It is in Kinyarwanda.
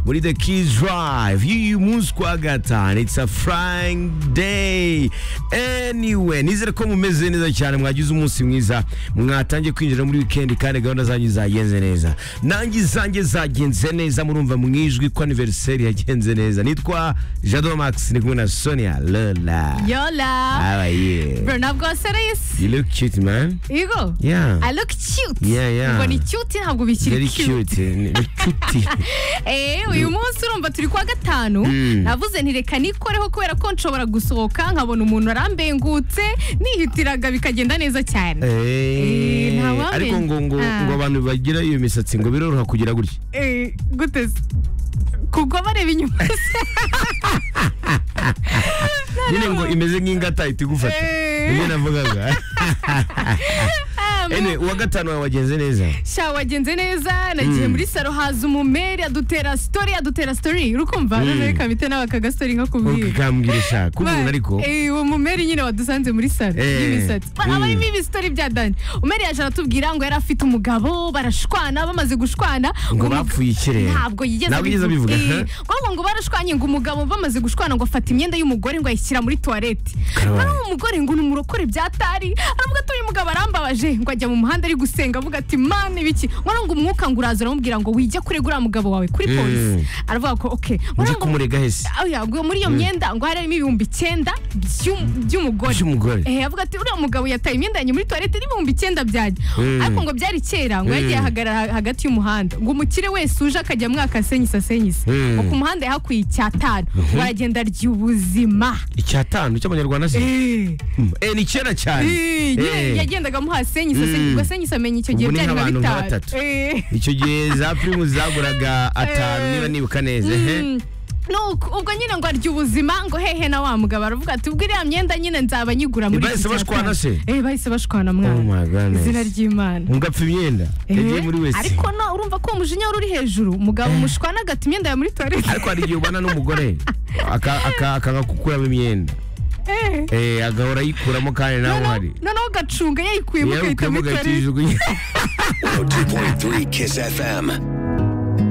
We did the Kids Drive. You you Muskwagatan. It's a frying day. Anyway, nizere ko mumeze neza cyane mwagize umunsi mwiza. Mwatangiye kwinjira muri weekend kandi gahunda zanyu zagenze neza. Nanjye zanjye zagenze neza murumva mwijwi ko anniversary yagenze neza. Nitwa Jado Max ni kumwe na Sonia Lola. Yola. How are you? Bro, ntabwo wasereyesi. You look cute, man. Yego. Yeah. I look cute. Yeah, yeah. Ubwo ni cute ntabwo bikiri Very cute. cute. Ni- ni cute. Eh, uyu munsi urumva turi kwa gatanu. Mm. Navuze nti reka nikoreho kubera ko nshobora gusohoka nkabona umuntu arambengutse nihitiraga bikagenda neza cyane. Eh, Eh, ntawamenya. ariko ngo ngo Ah. ngo abantu bagira iyo misatsi ngo biroroha kugira gutya Eh, gute se? Kugwa bareba inyuma se. nyine ngo imeze nk'ingata ihita igufata Eh. nibyo navugaga Ah, ene uwa gatanu wawe wagenze neza sha wagenze neza nagiye muri saro haza umumeri adutera sitori adutera sitori urukumva noneho ikamite nawe akagasitori nkakubwira ukambwira shaka k'umuntu ariko Eh, uwo mumeri nyine wadusanze muri salo Eh. y'imisatsi Mm. aba arimo ibisitori bya dani umeri yaje aratubwira ngo yari afite umugabo barashwana bamaze gushwana Ngo umug- bapfuye ikirere. ntabwo yigeze Ntabwo yigeze abivuga. abivuga. Eh, ahubwo ngo barashwanye ngo umugabo bamaze gushwana ngo afata imyenda y'umugore ngo ayishyira muri tuwarete Karabaye. ari umugore ngo ni umurokore byatari aravuga ati uyu mugabo arambabaje ngo ajya mu muhanda ari gusenga avuga ati mani biki ngo ngo umwuka ngo uraza uramubwira ngo wijya kure uriya mugabo wawe kuri polisi aravuga ko oke nzi kumurega hese oya ngo muri iyo myenda ngo harimo ibihumbi icyenda by'u- by'umugore by'umugore Eh, avuga ati uriya mugabo yataye imyenda yanjye muri tuwarete n'ibihumbi icyenda byajya Mm. ariko ngo byari kera ngo yagiye ahagarara hagati y'umuhanda ngo umukire wese uje akajya mwakasenyisa senyisa Mm. ngo ku muhanda yahakwiye icyatanu ngo aragenda arya ubuzima icyatanu cy'abanyarwanda se Eh, Eh, ni kera cyane eh, Eh. nyine yagendaga amuhasenyisa Mm. senyisa senyisa amenya icyo gihe Ubwo ni byari nka nk'abantu nka bitanu batatu. Eh. icyo gihe za pirimu zaguraga atanu Eh. niba nibuka neza ehe Mm. Nuko ubwo nyine ngo arya ubuzima ngo hehe na wa mugabo aravuga ati ubwo iriya myenda nyine nzaba nyigura muri bahise iki cya bashwana gatanu." se? Eh bahise bashwana Oh mwana my goodness. izina ry'Imana mugapfa imyenda yagiye Eh, muri wese ariko no urumva ko umujinya wari uri hejuru umugabo mushwana agata imyenda ya muri toilette ariko hari igihe ubana n'umugure aka- aka- akanga kukuramo imyenda Eh, Eh, agahora ayikuramo kandi nawe noneho- uhari noneho ugacunga yayikuyemo yewe ugahita ukaba muri toilette ugayijugunya 102.3 Kiss FM.